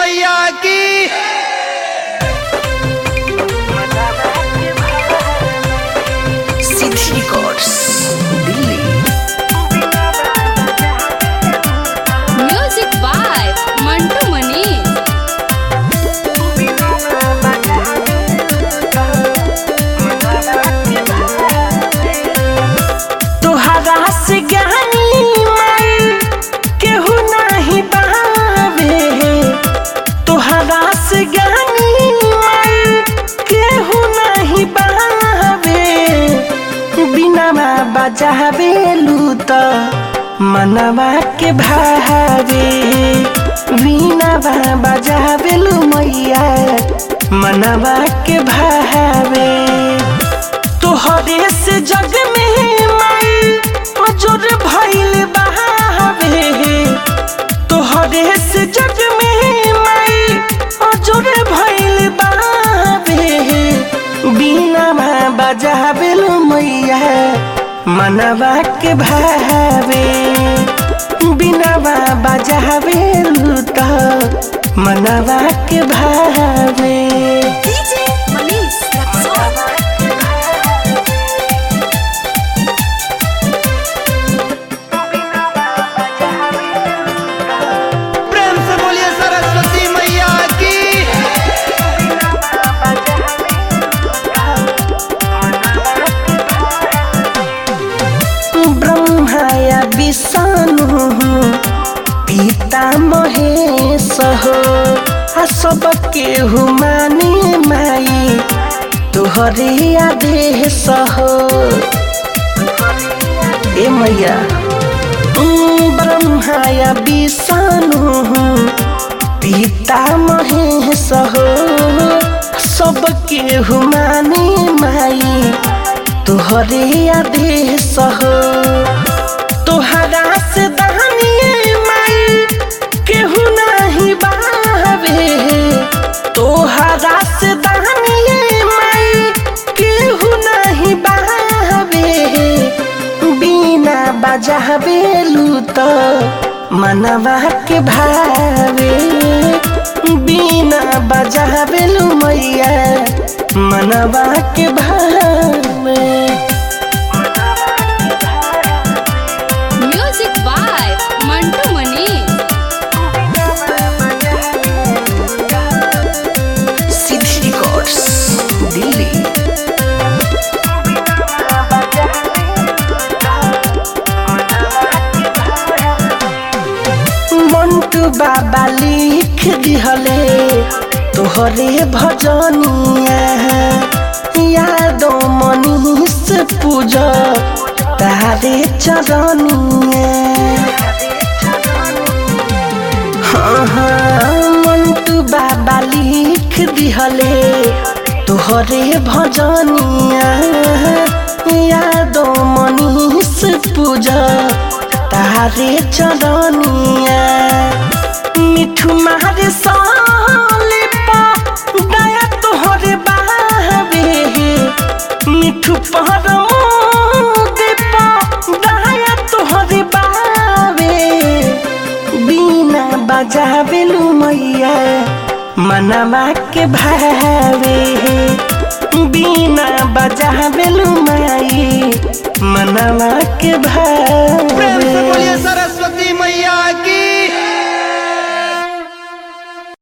मैया की city records Delhi music by Mantu Manish तोहरा से ज्ञानी माई केहू नाही बावे तोहरा से ज्ञानी माई केहू नहीं बावे बिना बजावे लूत मनवा के भावे बिना बजावे लू मैया मनवा के भावे तोहरे से जग में माई अजर भइल बहावे तोहरे से जग में माई अजर भइल बहावे बिना बजावे लो मैया मनवा के भावे बिना बजावे लो त मनवा के भावे डीजे मनीष प्रेम से बोलिए सरस्वती मैया की ब्रह्माया विष्णु पिता महेश हो आ सबके हुमानी माई तोहरे आदेश हो ए मैया उम, ब्रह्माया विष्णु पिता महेश हो सबके हुमानी माई तोहरे आदेश हो तोहरा से दानिए माई केहू नहीं बावे तोहरा से दानिए माई केहू नहीं बावे बिना बजावे लूत मनवा के भावे बिना बजावे लू मैया मनवा के भावे music by Mantu Manish city records Delhi Mantu बाबा लिख दिहले तोहरे भजनिया यादो मनीष पूज तारे चरनिया हाँ हाँ मंटू बाबा लिख दिहले तोहरे भजनिया यादो मनीष पूज तारे चरनिया मिठू मारे साले पा दया तोहरे बाबे मिठू पहर दे पा दया तोहरे बाबे बिना बजावे लू मैया मनवा के भावे बिना बजावे लू माई मनवा के प्रेम से बोलिए भावे